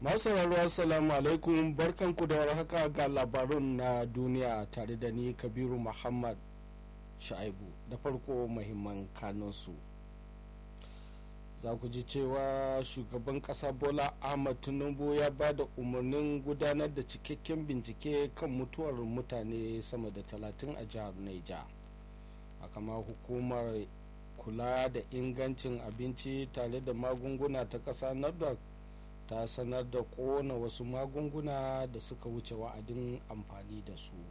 masu sauraro assalamu alaikum barkanku da warhaka ga labarun na duniya tare da ni kabiru muhammad sha'ibu da farko mahimman kanunsu za ku ji cewa shugaban kasa bola ahmad tinubu ya ba da umarnin gudanar da cikakken bincike kan mutuwar mutane sama da talatin a jihar naija kama hukumar kula da ingancin abinci tare da magunguna ta kasa nafdac ta sanar da kona wasu magunguna da suka wuce wa'adin amfani da su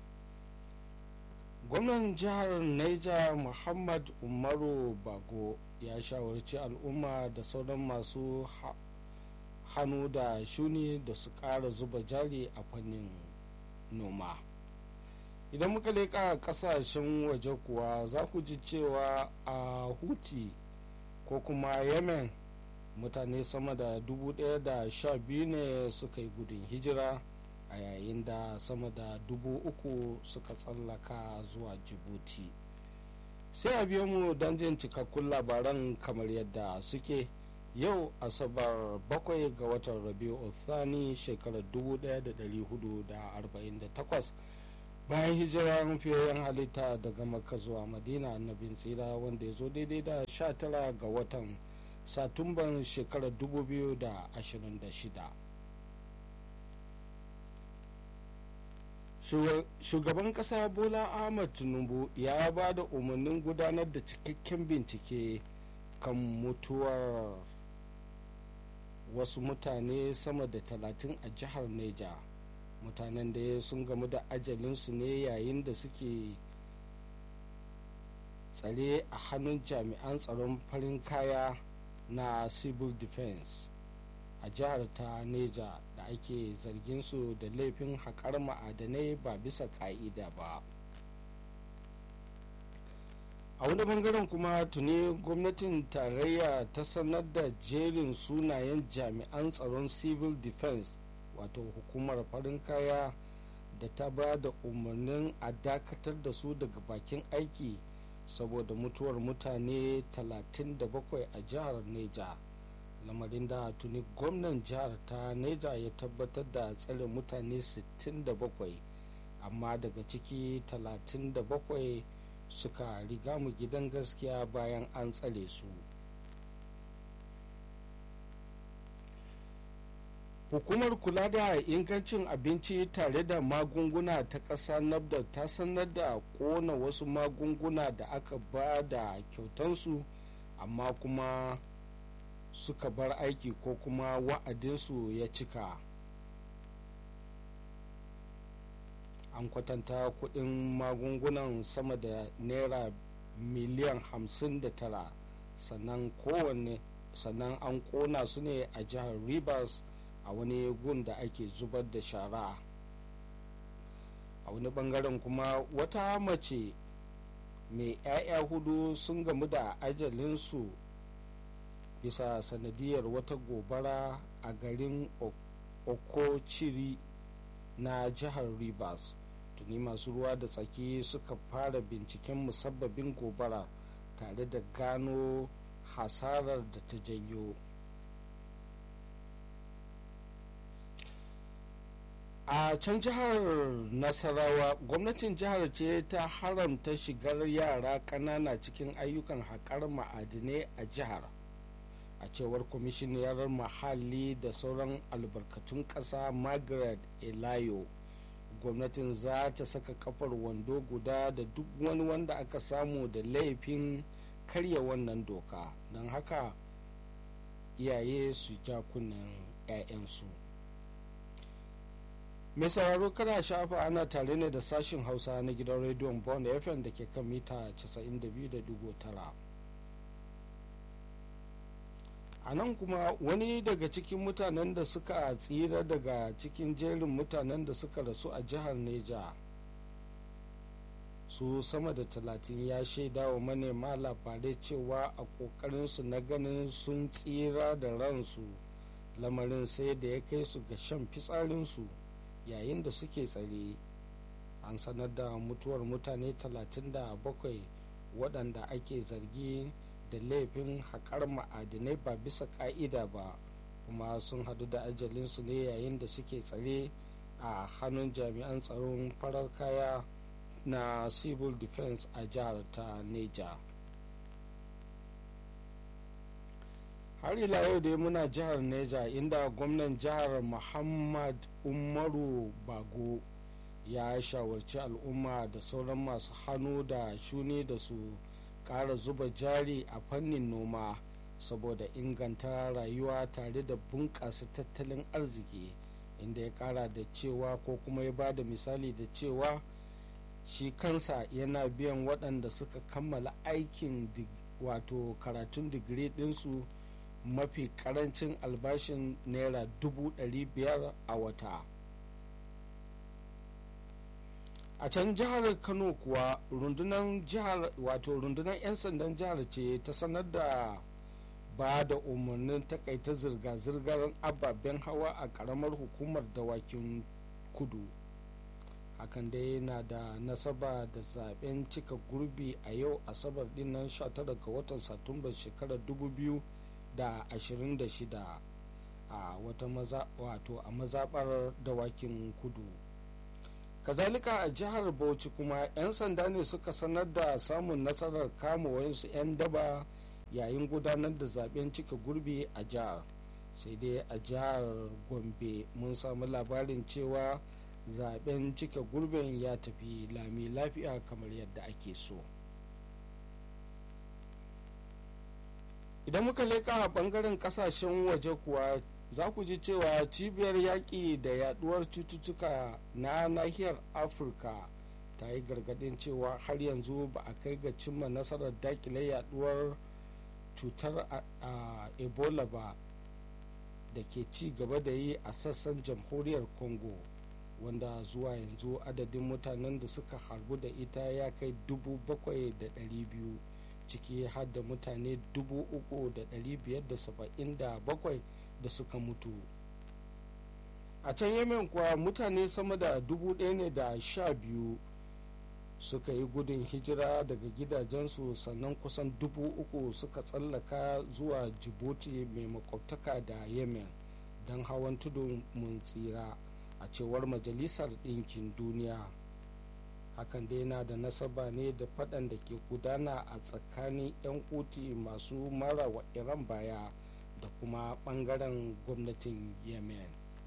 gwamnan jihar niger muhammad umaru bago ya shawarci al'umma da sauran masu hannu da shuni da su ƙara zuba jari a fannin noma idan muka leƙa ƙasashen waje kuwa za ku ji cewa a huti ko kuma yemen mutane sama da dubu ɗaya da sha biyu ne suka yi gudun hijira a yayin da sama da dubu uku suka tsallaka zuwa jibuti sai a biyo mu don jin cikakkun labaran kamar yadda suke yau asabar bakwai ga watan rabiu thani shekarar 1448 bayan hijirar fiyayyen halitta daga makka zuwa madina annabin tsira wanda ya zo daidai da 19 ga watan satumban shekarar 2026 shugaban kasa bola ahmad tinubu ya ba da umarnin gudanar da cikakken bincike kan mutuwar wasu mutane sama da talatin a jihar neja mutanen da sun gamu da ajalinsu ne yayin da suke tsare a hannun jami'an tsaron farin kaya na civil defense a jihar ta neja da ake zargin su da laifin haƙar ma'adanai ba bisa ƙa'ida ba a wani bangaren kuma tuni gwamnatin tarayya ta sanar da jerin sunayen jami'an tsaron civil defense wato hukumar farin kaya da ta ba da umarnin a dakatar da su daga bakin aiki saboda mutuwar mutane 37 a jihar neja lamarin da tuni gwamnan jihar ta neja ya tabbatar da tsare mutane 67 amma daga ciki 37 suka riga mu gidan gaskiya bayan an tsare su hukumar kula da ingancin abinci tare da magunguna ta ƙasa nafda ta sanar da kona wasu magunguna da aka ba da kyautansu amma kuma suka bar aiki ko kuma wa'adinsu ya cika an kwatanta kudin magungunan sama da naira miliyan hamsin da tara sannan kowanne sannan an kona su ne a jihar rivers a wani gun da ake zubar da shara a wani bangaren kuma wata mace mai 'ya'ya hudu sun gamu da ajalinsu bisa sanadiyar wata gobara a garin okochiri na jihar rivers tuni masu ruwa da tsaki suka fara binciken musabbabin gobara tare da gano hasarar da ta janyo a can jihar nasarawa gwamnatin jihar ce ta haramta shigar yara ƙanana cikin ayyukan haƙar ma'adinai a jihar a cewar kwamishiniyar muhalli da sauran albarkatun ƙasa margaret elayo gwamnatin za ta saka kafar wando guda da duk wani wanda aka samu da laifin karya wannan doka don haka iyaye su ja kunnen 'ya'yansu mai sauraro kada shafa ana tare ne da sashin hausa na gidan rediyon bond fm da ke kan mita 92.9 a nan kuma wani daga cikin mutanen da suka tsira daga cikin jerin mutanen da suka rasu a jihar neja su sama da talatin ya shaida wa manema labarai cewa a ƙoƙarinsu na ganin sun tsira da ransu lamarin sai da ya kai su ga shan fitsarinsu yayin da suke tsare an sanar da mutuwar mutane 37 waɗanda ake zargi da laifin haƙar ma'adinai ba bisa ƙa'ida ba kuma sun hadu da ajalinsu ne yayin da suke tsare a hannun jami'an tsaron farar kaya na civil defense a jihar ta neja har ila yau dai muna jihar neja inda gwamnan jihar muhammad umaru bago ya shawarci al'umma da sauran masu hannu da shuni da su ƙara zuba jari a fannin noma saboda inganta rayuwa tare da bunƙasa tattalin arziki inda ya ƙara da cewa ko kuma ya ba da misali da cewa shi kansa yana biyan waɗanda suka kammala aikin wato karatun digiri ɗinsu mafi ƙarancin albashin naira dubu ɗari biyar a wata a can jihar kano kuwa rundunar jihar wato rundunar 'yan sandan jihar ce ta sanar da ba da umarnin takaita zirga-zirgar ababen hawa a karamar hukumar dawakin kudu hakan dai na da nasaba da zaben cika gurbi a yau asabar dinnan 19 ga watan satumbar shekarar 2026 a wata maza wato a mazabar dawakin kudu kazalika a jihar bauchi kuma 'yan sanda ne suka sanar da samun nasarar kama wayansu 'yan daba yayin gudanar da zaben cika gurbi a jihar sai dai a jihar gombe mun samu labarin cewa zaben cika gurbin ya tafi lami lafiya kamar yadda ake so idan muka leka a bangaren kasashen waje kuwa za ku ji cewa cibiyar yaƙi da yaduwar cututtuka na nahiyar afirka ta yi gargaɗin cewa har yanzu ba a kai ga cimma nasarar dakile yaduwar cutar a ebola ba da ke ci gaba da yi a sassan jamhuriyar congo wanda zuwa yanzu adadin mutanen da suka harbu da ita ya kai dubu bakwai da ɗari biyu ciki har da mutane dubu uku da ɗari biyar da saba'in da bakwai da suka mutu a can yemen kuwa mutane sama da dubu ɗaya ne da sha biyu suka yi gudun hijira daga gidajensu sannan kusan dubu uku suka tsallaka zuwa jibuti mai makwabtaka da yemen don hawan tudun mun tsira a cewar majalisar ɗinkin duniya hakan dai na da nasaba ne da faɗan da ke gudana a tsakanin 'yan kuti masu mara wa iran baya da kuma ɓangaren gwamnatin yemen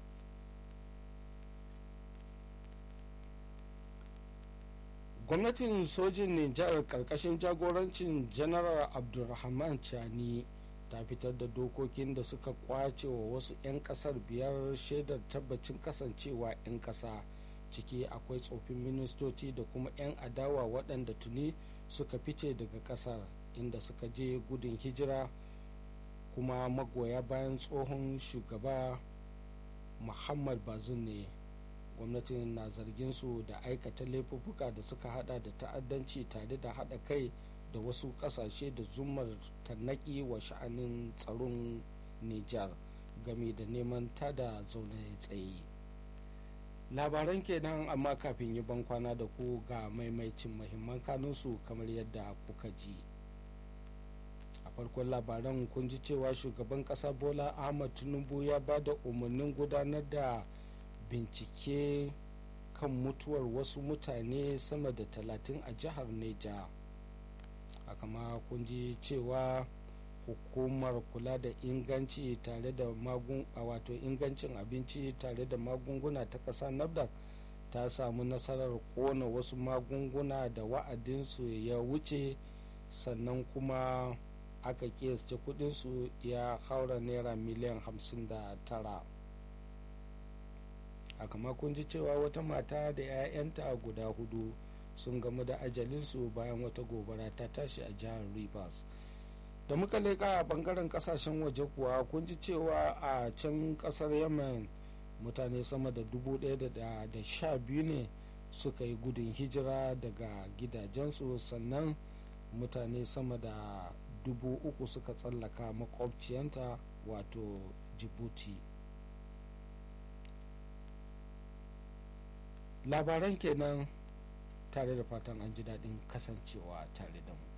gwamnatin sojin nijar karkashin jagorancin janaral abdulrahman chani ta fitar da dokokin da suka kwace wa wasu 'yan kasar biyar shaidar tabbacin kasancewa 'yan kasa ciki akwai tsofin ministoci da kuma 'yan adawa waɗanda tuni suka fice daga kasar inda suka je gudun hijira kuma magoya bayan tsohon shugaba muhammad bazin ne gwamnatin na zargin su da aikata laifuffuka da suka hada da ta'addanci tare da hada kai da wasu kasashe da zumar tarnaki wa sha'anin tsaron nijar game da neman tada zaune tsaye labaran kenan amma kafin yi bankwana da ku ga maimaicin mahimman kanunsu kamar yadda kuka ji a farkon labaran kun ji cewa shugaban kasa bola ahmad tinubu ya ba da umarnin gudanar da bincike kan mutuwar wasu mutane sama da talatin a jihar neja haka ma kun ji cewa hukumar kula da inganci tare da magun wato ingancin abinci tare da magunguna ta ƙasa nafdac ta samu nasarar kona wasu magunguna da wa'adinsu ya wuce sannan kuma aka kiyasce kudinsu ya haura naira miliyan 59 haka ma kun ji cewa wata mata da 'ya'yanta guda hudu sun gamu da ajalinsu bayan wata gobara ta tashi a jihar rivers da muka leƙa a bangaren kasashen waje kuwa kun ji cewa a can kasar yemen mutane sama da dubu ɗaya da sha biyu ne suka yi gudun hijira daga gidajensu sannan mutane sama da dubu uku suka tsallaka makwabciyanta wato jibuti labaran kenan tare da fatan an ji daɗin kasancewa tare da mu